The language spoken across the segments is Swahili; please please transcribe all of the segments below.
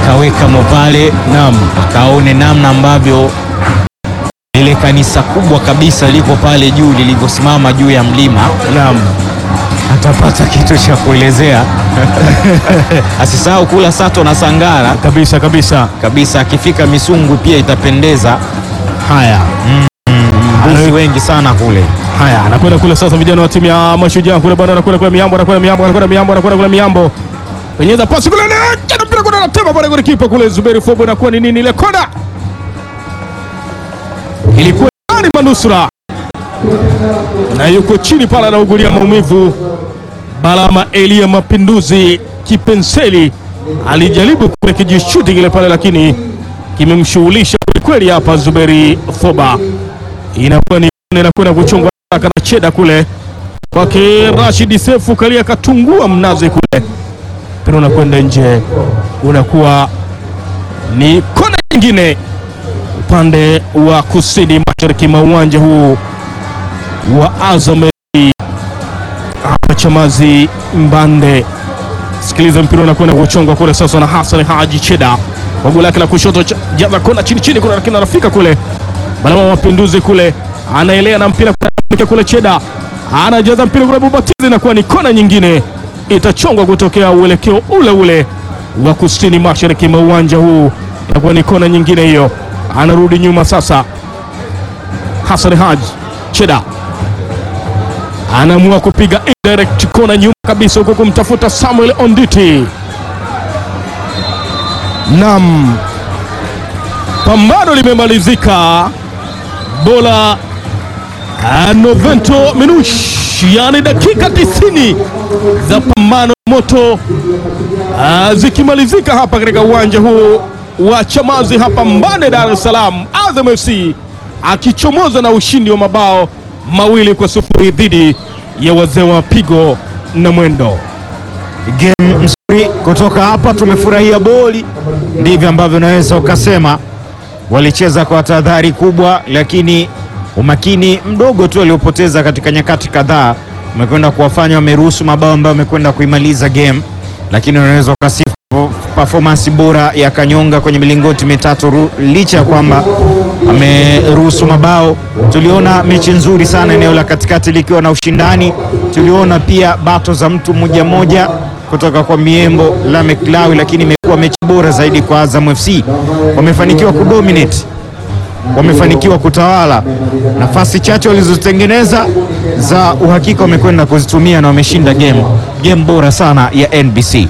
wakaweka mopale Naam. wakaone namna ambavyo lile kanisa kubwa kabisa liko pale juu lilivyosimama juu ya mlima. Naam. Atapata kitu cha kuelezea asisahau kula sato na sangara Kabisa kabisa. kabisa. Akifika Misungu pia itapendeza, Haya. mbuzi wengi sana kule. Haya, anakwenda kule sasa, vijana wa timu ya Mashujaa kule bwana, anakwenda kule Miambo, anakwenda Miambo, anakwenda Miambo, anakwenda kule Miambo, penyeza pasi kule, na mpira kule, anatema pale kule, kipa kule Zuberi Fobo, inakuwa ni nini ile kona? Ilikuwa ni manusura na yuko chini pale, anaugulia maumivu. Balama Elia Mapinduzi Kipenseli alijaribu kule kijishuti kile pale, lakini kimemshughulisha kweli hapa Zuberi Foba inakuwa ni inakwenda kuchungwa haraka na cheda kule kwake Rashid Sefu kalia katungua mnazi kule, mpira unakwenda nje, unakuwa ni kona nyingine upande wa kusini mashariki mwa uwanja huu wa Azam FC hapa Chamazi Mbande. Sikiliza, mpira unakwenda kuchongwa kule sasa na Hassan Haji Cheda kwa goli lake la kushoto, cha- jaza kona chini chini kule, lakini anafika kule Balama wa Mapinduzi kule anaelea na mpira kule, kule Cheda anajaza mpira kule, Bubatizi inakuwa ni kona nyingine, itachongwa kutokea uelekeo ule ule wa kusini mashariki mwa uwanja huu, itakuwa ni kona nyingine hiyo. Anarudi nyuma sasa, Hassan Haji Cheda anaamua kupiga indirect kona nyuma kabisa, huko kumtafuta Samuel Onditi. Nam, pambano limemalizika. Bola ah, Novento Minush, yani dakika 90 za pambano moto ah, zikimalizika hapa katika uwanja huu wa Chamazi hapa Mbande, Dar es Salaam, Azam FC akichomoza na ushindi wa mabao mawili kwa sufuri dhidi ya wazee wa pigo na mwendo. Game nzuri kutoka hapa, tumefurahia boli, ndivyo ambavyo unaweza ukasema. Walicheza kwa tahadhari kubwa, lakini umakini mdogo tu waliopoteza katika nyakati kadhaa umekwenda kuwafanya wameruhusu mabao ambayo wamekwenda kuimaliza game, lakini unaweza ukasifu performance bora ya Kanyonga kwenye milingoti mitatu ru- licha ya kwamba ameruhusu mabao. Tuliona mechi nzuri sana eneo la katikati likiwa na ushindani. Tuliona pia bato za mtu mmoja mmoja kutoka kwa Miembo Lamek Lawi, lakini imekuwa mechi bora zaidi kwa Azam FC. Wamefanikiwa kudominate, wamefanikiwa kutawala. Nafasi chache walizotengeneza za uhakika wamekwenda kuzitumia na wameshinda game, game bora sana ya NBC.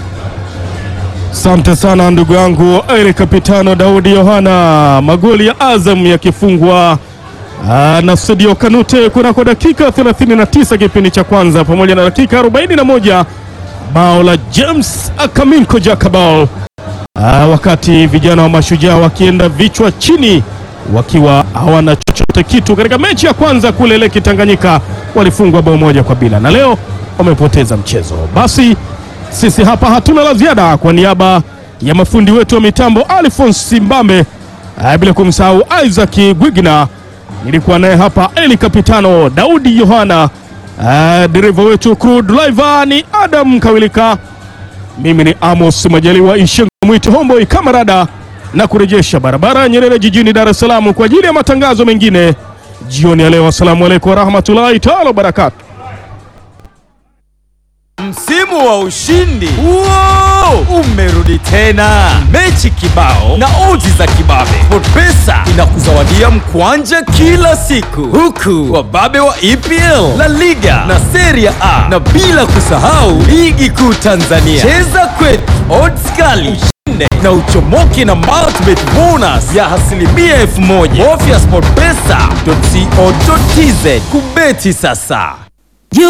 Asante sana ndugu yangu Eri Kapitano Daudi Yohana. Magoli ya Azam yakifungwa ah, na Sadio Kanute kunako dakika 39 kipindi cha kwanza, pamoja na dakika 41 bao la James Akaminko Jakabal, Ah, wakati vijana wa Mashujaa wakienda vichwa chini wakiwa hawana chochote kitu. Katika mechi ya kwanza kule Leki Tanganyika walifungwa bao moja kwa bila, na leo wamepoteza mchezo. Basi sisi hapa hatuna la ziada. Kwa niaba ya mafundi wetu wa mitambo Alphonse Simbambe, ah, bila kumsahau Isaac Gwigna, nilikuwa naye hapa Eli Kapitano Daudi Yohana, ah, dereva wetu crew driver ni Adam Kawilika. Mimi ni Amos Majaliwa Ishengo Mwiti Homboy Kamarada na kurejesha barabara ya Nyerere jijini Dar es Salaam kwa ajili ya matangazo mengine jioni ya leo. Assalamu alaikum warahmatullahi taala wabarakatu. Msimu wa ushindi Wow! umerudi tena, mechi kibao na odds za kibabe. SportPesa inakuzawadia mkwanja kila siku, huku wababe wa EPL, La Liga na Serie A, na bila kusahau ligi kuu Tanzania. Cheza kwetu, odds kali ushinde na uchomoke na multibet bonus ya asilimia elfu moja. Bofya sportpesa.co.tz kubeti sasa.